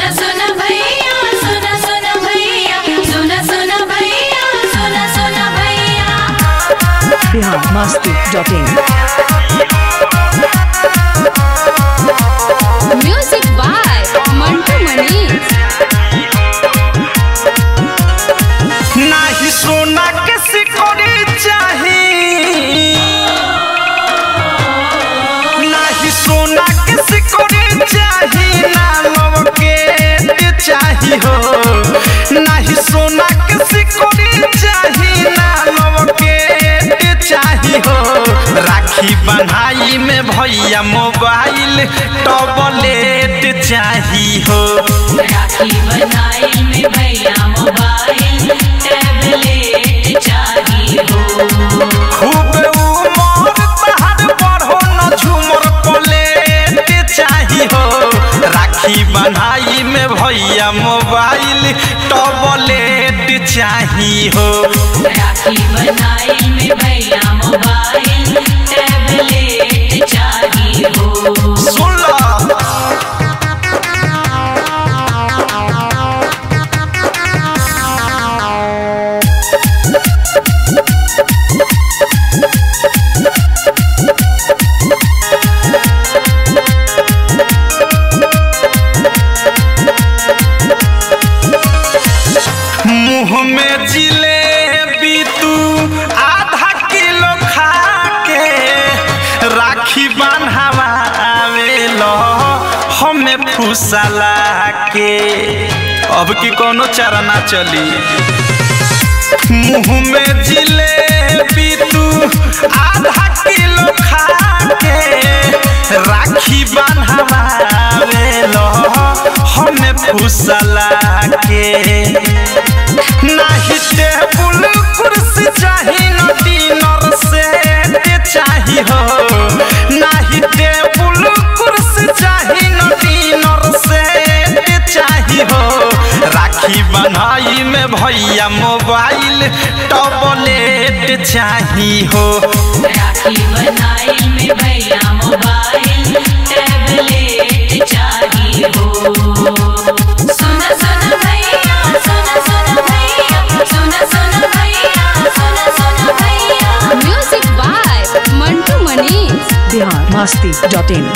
सुना सुना भैया सुना सुना भैया सुना सुना भैया सुना सुना भैया Bihar Masti dot in music by Mantu Manish नाही सोना के सिकोड़ी चाही नाही सोना के सिकोड़ी चाही ना लवके चाही हो नाही सोना के सिकोड़ी चाही ना लवके चाही हो राखी बन्हाई में भैया मोबाइल टॉबलेट चाही हो राखी बनाई में भैया मोबाइल टैबलेट चाहिए हो खूब उमर पहाड़ बढ़ो न झूमर प्लेट चाही हो राखी बन्हाई में भैया मोबाइल टॉबलेट चाही हो राखी बनाई में भैया मोबाइल टैबलेट चाहिए हो सुन लो मुंह में जिलेबी तू आधा किलो खा के राखी बांधावा आवेलो हमें फुसला के अब की कोनो चारा ना चली मुंह में जिलेबी तू आधा किलो खा के राखी बांधावा आवेलो हमें फुसला के नाही टेबुल कुर्सी चाही न डिनर सेट चाही हो नाही टेबुल कुर्सी चाही न डिनर सेट चाही हो राखी बन्हाई में भैया मोबाइल टॉबलेट चाही हो राखी बनाई में भैया मोबाइल टैबलेट चाहिए हो सुना सुना भैया सुना सुना भैया सुना सुना भैया सुना सुना भैया music by Mantu Manish Bihar Masti dot in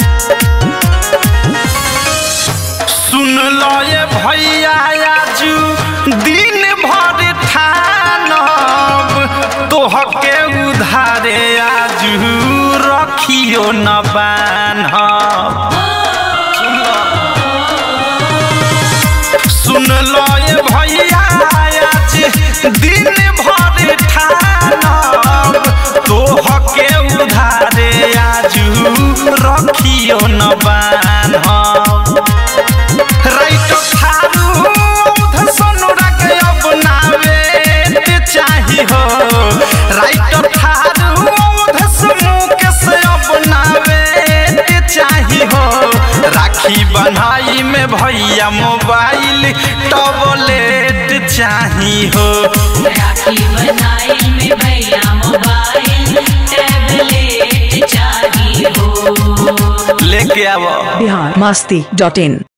सुन लो ये भैया आजू दिन भर ठानब तोहके उधारे आजू रखियो न बान्हब सुन लो ये भैया आज दिन भर ठानब तोहके उधारे आजू रखियो न बान्हब राइट थारू औध सोनुरा के अपनावे चाही हो राइट थारू औध समूह के से अपनावे चाही हो राखी बन्हाई में भैया मोबाइल टॉबलेट चाही हो राखी बनाई में भैया मोबाइल टैबलेट चाहिए हो लेके आवो बिहार मस्ती डॉट इन